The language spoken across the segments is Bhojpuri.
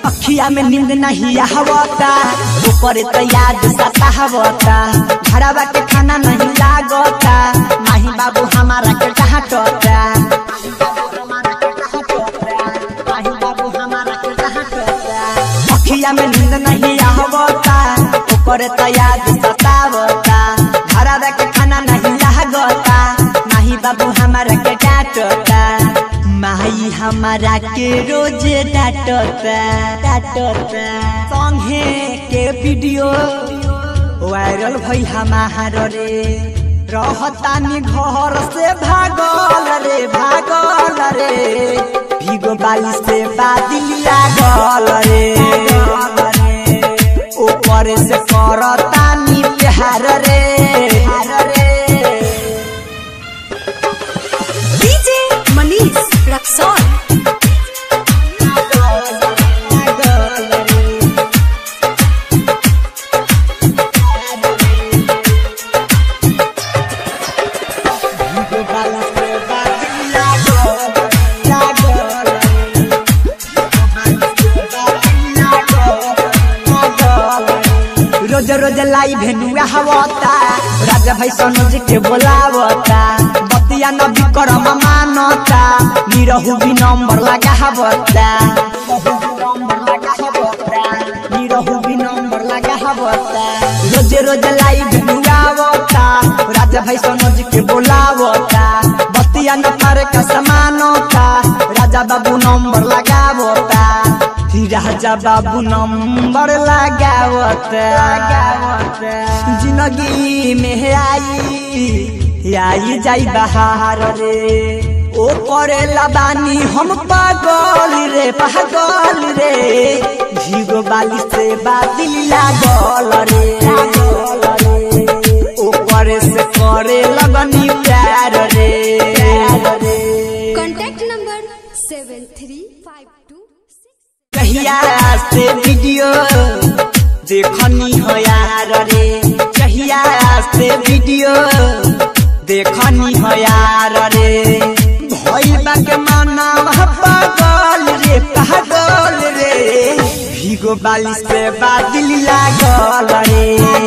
अखिया में नींद नहीं आवता ऊपर तो याद सतावता घरवा के खाना नहीं लागता माही बाबू हमारा के डांटता माही बाबू हमारा के डांटता अखिया में नींद नहीं आवता ऊपर तो याद सतावता घरवा के खाना नहीं लागता माही बाबू हमारा के डांटता माई हमारा के रोज डांटता डांटता संगे के वीडियो वायरल भई हमार रे रहतानी घर से भागल रे भागल रे भीगो बाली से बादल लागल रे ऊपर से करतानी प्यार रे प्यार रे डीजे मनीष रक्सौल रोज रोज लाई भेनुआ हवता राजा भाई सनोज के बोलावता बतिया नबी करम मानता निरहु भी नंबर लगा हवता निरहु भी नंबर लगा हवता रोज रोज लाई भेनुआ आवता राजा भाई सनोज के बोलावता बतिया न पारे का समानता राजा बाबू नंबर लगावता फिर राजा बाबू नंबर लगावता जिंदगी में आई आई जाई बहार रे ओ करे लबानी हम पागल रे पागल रे भीगो बाली से बादल लागल रे ओ करे से करे लगनी प्यार रे प्यार रे contact number seven three five two कहिया से वीडियो देखनी हो यार रे कहिया से वीडियो देखनी हो यार रे भइल बा के माना पागल रे पागल रे भीगो बाली से बादल लागल रे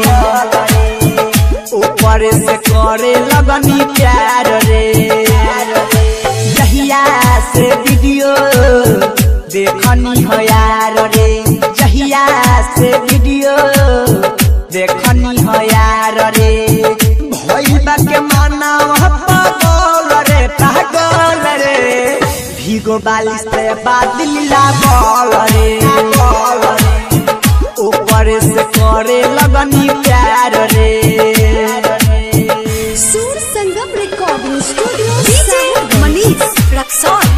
ऊपर से करे लगनी प्यार रे जहिया से वीडियो देखनी हो यार रे जहिया से वीडियो देखनी हो यार रे भइल बा के माना पागल रे पागल रे भीगो बाली से बादल लागल रे ऊपर से करे लगनी प्यार रे Sur Sangam recording studio DJ Manish Raxaul